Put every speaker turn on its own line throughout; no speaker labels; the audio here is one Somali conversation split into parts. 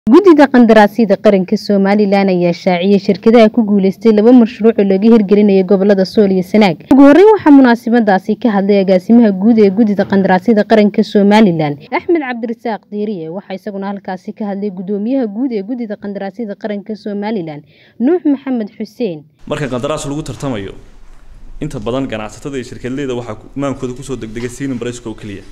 guddida qandaraasyada qaranka somalilan ayaa shaaciyay shirkadaha ku guuleystay laba mashruuc oo laga hirgelinayo gobolada sool iyo sanaag ugu horreyn waxaa munaasabadaasi ka hadlay agaasimaha guud ee guddida qandaraasyada qaranka somalilan axmed cabdirasaaq diiriye waxaa isaguna halkaasi ka hadlay guddoomiyaha guud ee guddida qandaraasyada qaranka somalilan nuux maxamed xuseen
marka qandaraas lagu tartamayo inta badan ganacsatada iyo shirkadleyda waxaa maankooda kusoo degdegay sinin bareska oo keliya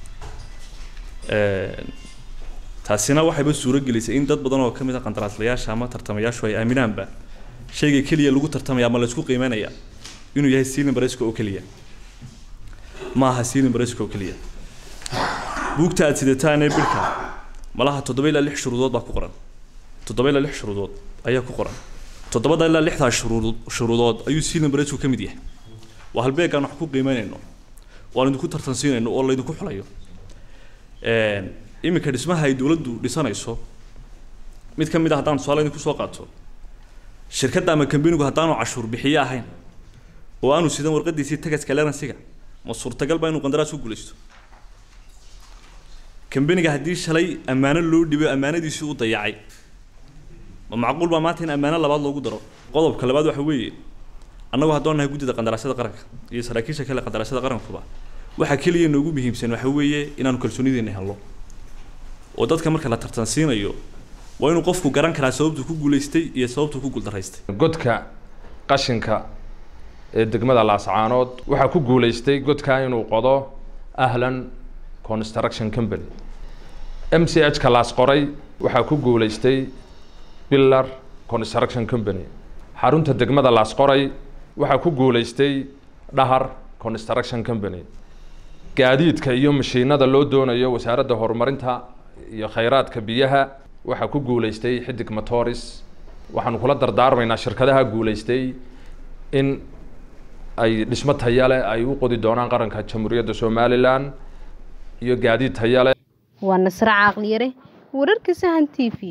taasina waxayba suuro gelisay in dad badan oo kamid a qandaraaslayaasha ama tartamayaashu ay aaminaanba shayga keliya lagu tartamaya ama laysku qiimeynaya inuu yahay sinin bareska oo keliya ma aha sinin bareska oo keliya buugta aad sidataanee bilka malaha toddoba ilaa lix shuruudood baa ku qoran toddoba ilaa lix shuruudood ayaa ku qoran toddobada ilaa lixdaa shuruudood shuruudood ayuu sinin baresku ka mid yahay waa halbeegaan wax ku qiimeynayno waan idinku tartansiinayno oo laydinku xulayo iminka dhismaha ay dowladdu dhisanayso mid ka mid a haddaan tusaale idinku soo qaato shirkadda ama kambanigu haddaanu cashuur bixiye ahayn oo aanu sidan warqadiisii tagaska leransiga ma suurtagal ba inuu qandaraas ku guulaysto kambaniga haddii shalay ammaano loo dhibo ammaanadiisii u dayacay ma macquul baa maanta in ammaano labaad loogu daro qodobka labaad waxa weeye annagu haddaan nahay guddida qandaraasyada qaranka iyo saraakiisha kale qandaraasyada qarankuba waxa keliya noogu muhiimsan waxa weeye inaanu kalsoonideena helno oo dadka marka la tartansiinayo waa inuu qofku garan karaa sababtuu ku guulaystay iyo sababtuu ku guuldaraystay
godka qashinka ee degmada laascaanood waxaa ku guulaystay godka inuu qodo ahlan construction company m c h ka laas qoray waxaa ku guulaystay billar construction company xarunta degmada laas qoray waxaa ku guulaystay dhahar construction company gaadiidka iyo mashiinada loo doonayo wasaaradda horumarinta iyo khayraadka biyaha waxaa ku guulaystay xidig matoris waxaanu kula dardaarmaynaa shirkadaha guulaystay in ay dhismo tayale ay u qodi doonaan qaranka jamhuuriyadda somalilan iyo gaadiid tayale
waa nasre caaqliyare wararka sahan t v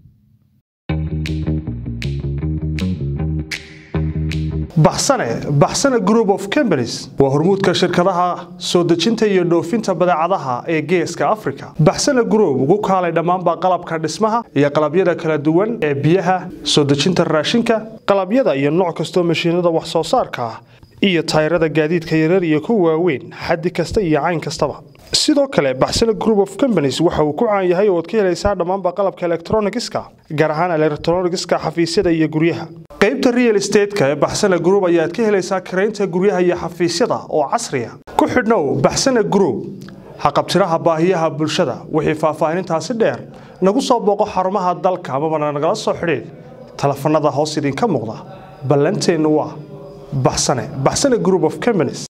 baxsane baxsane group of companies waa hormuudka shirkadaha soo dejinta iyo dhoofinta badeecadaha ee geeska africa baxsane group ugu kaalay dhammaanba qalabka dhismaha iyo qalabyada kala duwan ee biyaha soo dejinta raashinka qalabyada iyo nooc kastoo mashiinada wax soo saarka ah iyo tayrada gaadiidka yarar iyo kuwa waaweyn xaddi kasta iyo cayn kastaba sidoo kale baxsane group of companies waxa uu ku caan yahay oo ad ka helaysaa dhammaanba qalabka elektronigiska gaar ahaan elektronigiska xafiisyada iyo guryaha qaybta real estateska ee baxsane group ayaad ka helaysaa karaynta guryaha iyo xafiisyada oo casriya ku xidhnow baxsane group haqabtiraha baahiyaha bulshada wixii faahfaahinintaasi dheer nagu soo booqo xarumaha dalka amabana nagala soo xidhiid telefanada hoos idinka muuqda ballanteennu waa baxsane baxsane group of companies